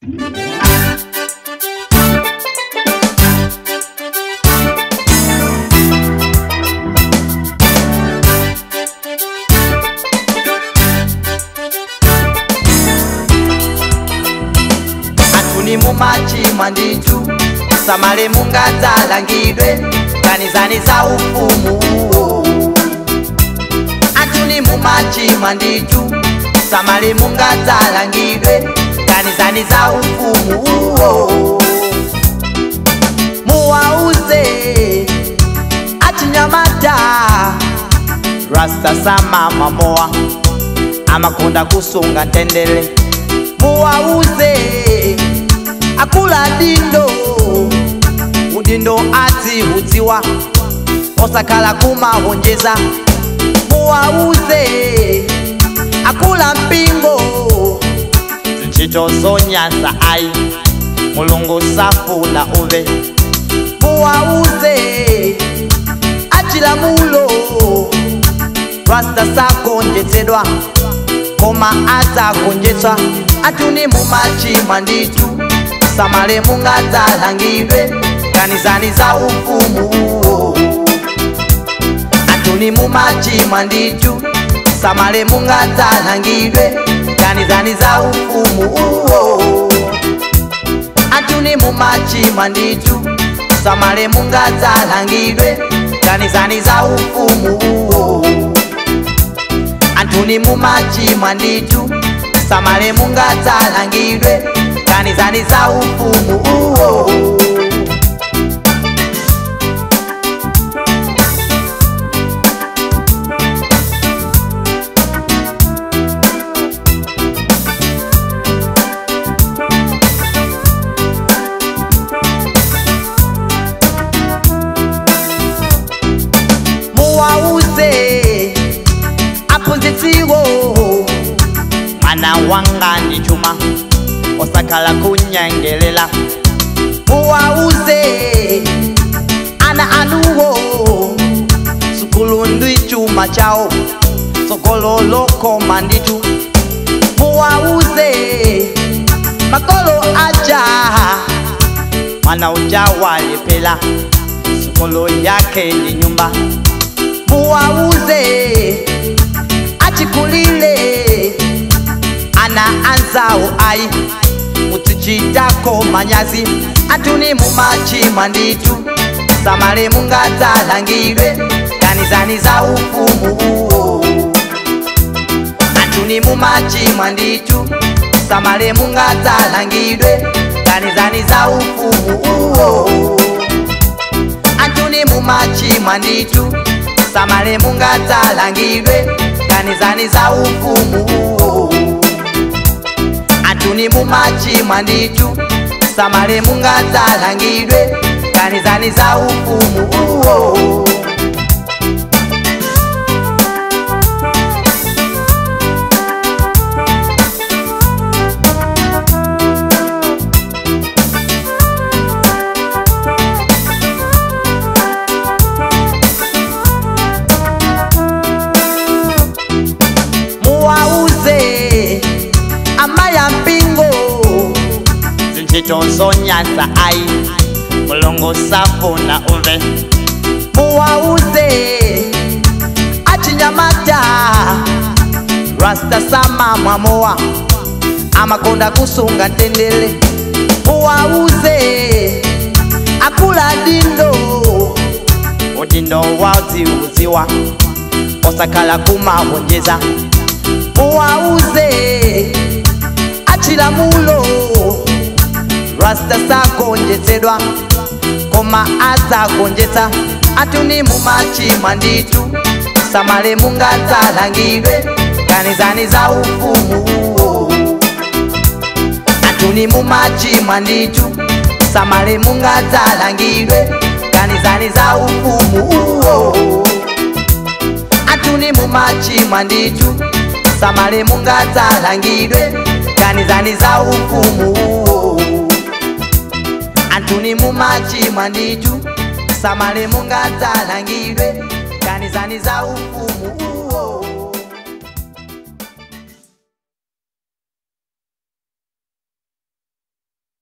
atuni mumachimwa nditu samale mungadzalangidwe ganizani za ufumu uwo atuni mumachimwa nditu samale mungadzalangidwe ganizani za ufumu uwo muwauze achinyamata rasta samama mowa amakonda kusunga ntendele muwauze akula dindo udindo adziudziwa osakhala kumahonjeza muwauze akula mpingo zintchito zonyansa ayi mulungu safuna uve muwauze achilamulo rasta sagonjetsedwa koma adzagonjetsa atuni mumachimwa nditu samale mungadzalangidwe ganizani za ufumu uwo atuni mumachimwa nditu samale mungadzalangidwe ganizani za ufumu uwo atuni mumachimwa nditu samale mungadzalangidwe ganizani za ufumu uwo antuni mumachimwa nditu samale mungadzalangidwe ganizani za ufumu uwo muwauze aphunzitsiwo mwana wanga ndi chuma osakhala kunyengelela muwauze ana anuwo sukulu ndi chuma chawo sokololokoma nditu muwauze makolo aja mwana uja walepela sukulu yake ndi nyumba muwauze achikulile ana anzawo ayi mutichitako manyazi atuni mumachimwa nditu samale mungadzalangidwe ganizani za ufumu uwo atuni mumachimwa nditu samale mungadzalangidwe ganizani za ufumu uwo atuni mumachimwa nditu samale mungadzalangidwe ganizani za ufumu uwo atuni mumachimwa nditu samale mungadzalangidwe ganizani za ufumu uwo muwauze amaya mpingo zintchito zonyansa ayi mulungu safuna uve muwauze achinyamata rasta samamwa mowa amakonda kusunga ntendele muwauze akula dindo udindo wadziudziwa osakhala kumahonjeza muwauze achilamulo rasta sagonjetsedwa koma adzagonjetsa atuni mumachimwa nditu samale mungadzalangidwe ganizani za ufumu uwo atuni mumachimwa nditu samale mungadzalangidwe ganizani za ufumu uwo atuni mumachimwa nditu samale mungadzalangidwe ganizani za ufumu uwo antuni mumachimwa nditu samale mungadzalangidwe ganizani za ufumu